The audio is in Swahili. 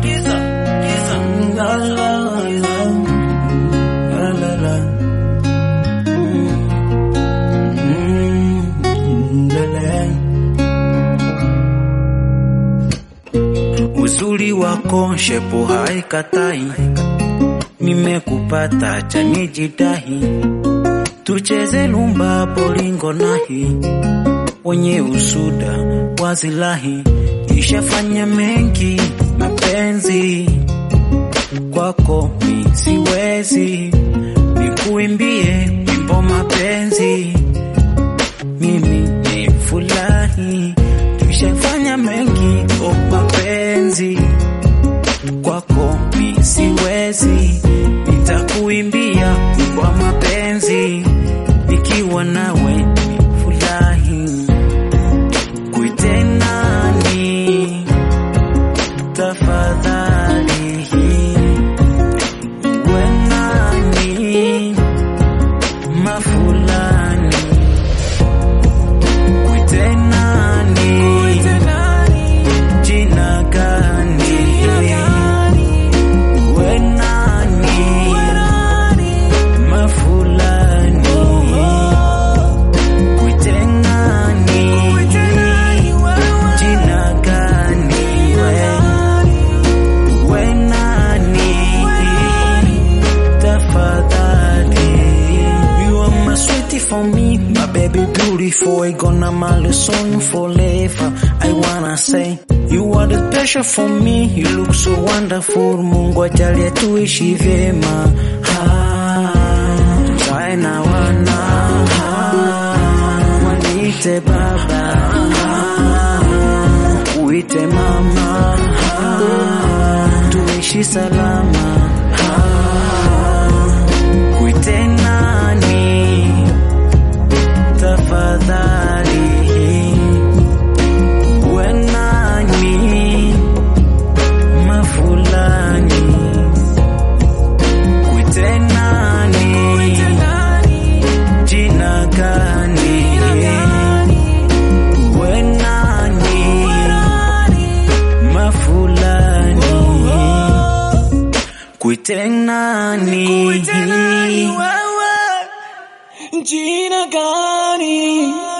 giza, giza. La, la, la. La, la, la. Mm, mm, la, la. Uzuri wako shepu haikatai, nimekupata cha nijidahi, tucheze lumba polingo nahi, wenye usuda wazilahi, ishafanya mengi mapenzi kwako mi siwezi, nikuimbie wimbo mapenzi mimi ni furahi, tushafanya mengi o mapenzi kwako mi siwezi, nitakuimbia kwa mapenzi nikiwa nawe ni furahi. Kuite nani tafadhali, we nani mafulani Kuite nani? Jina gani? We nani? Mafulani. Kuite nani? Jina gani? We- we nani? Tafadhali. You are my sweetie for me, my baby beautiful. I gonna my song forever. I wanna say you are the special for me. You look so wonderful. Mungu ajalie tuishi vyema. Ha, tuzae na wana. Ha, wanite baba. Ha, uite mama. Ha, tuishi salama. Ha, kuite nani tafadhali we nani mafulani kuite nani jina gani we nani mafulani kuite nani Jina gani?